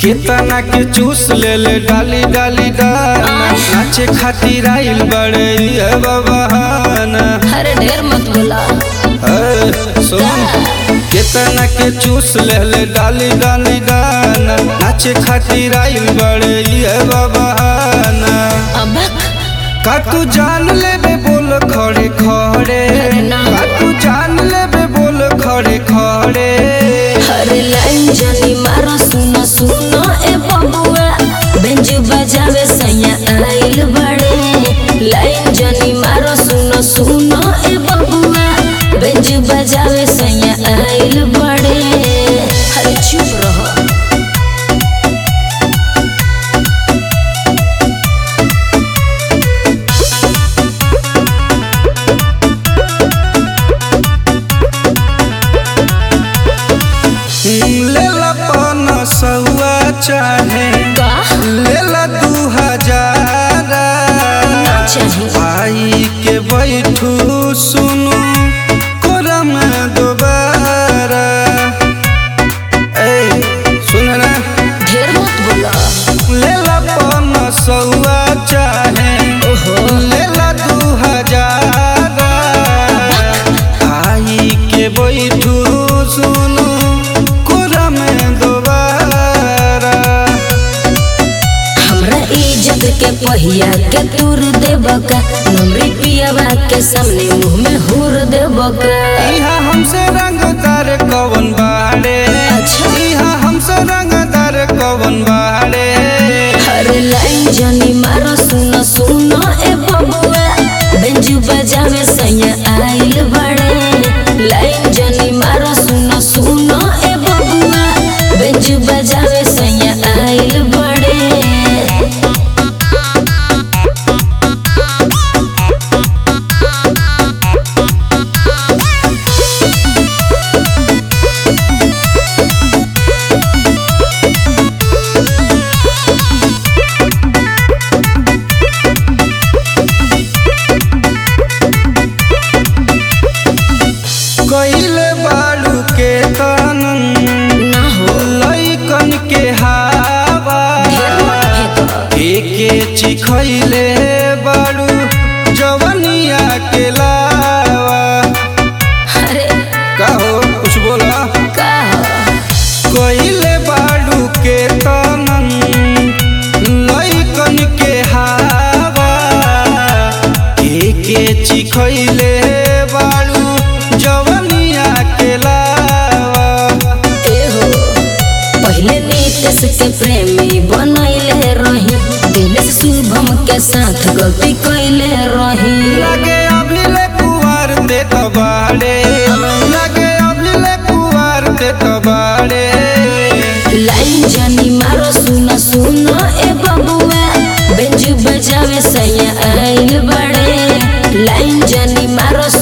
केतना के चूस ले ले डाली डाली डाना नाचे खातिर आइल बड़े ये बबहाना अरे ढेर मत बोला ए, सुन केतना के चूस ले ले डाली डाली डाना नाचे खातिर आइल बड़े ये बबहाना अब का तू जान लेबे बोल खड़े खड़े अरे ना। का तू जान लेबे बोल खड़े खड़े अरे लाइन जानी मारो सुनो सुनो ए बबुआ बेंज बजावे सैया आइल बड़े लाइन जानी मारो सुनो सुनो ए बबुआ बेंज बजावे सैया आइल बड़े अरे चुप रहो लेला पन सौआ चाहे का लेला दू हजार चाही आई के बैठू सुनू कोरा में दोबारा ए सुन ना ढेर मत बोला लेला पन सौआ चाहे ओहो लेला दू हजार आई के बैठू सुनू कोरा में दोबारा हमरा इज्जत के पहिया के तूर देबका नमरी पियावा के सामने मुंह में हुर देबका इहा हमसे रंगदार कवन बाड़े अच्छा। इहा हमसे रंगदार कवन बाड़े अरे लाइन जानी मारो सुनो सुनो ए बबुआ बेंजू बजावे सैया आइल बड़े लाइन जानी मारो सुनो सुनो ए बबुआ बेंजू बजावे सैया आइल बड़े कइले बाड़ू के तनन ना हो लइकन के हावा ढेर मत फेंको एके चिखइले बाड़ू जवनिया के लावा अरे कहो कुछ बोला का कइले बाड़ू के तनन लइकन के हावा के के चिखइले बाड़ू जवनिया के लावा एहो पहले नीतीश के प्रेमी बनैले रही दिनेश शुभम के साथ गलती कैले रही लगे अभिले कुवार ते तबाड़े लगे अभिले कुवार ते तबाड़े लाइन जानी मारो सुनो सुनो ए बबुआ बेंजू बजावे सैया आइल बड़े लाइन जानी मारो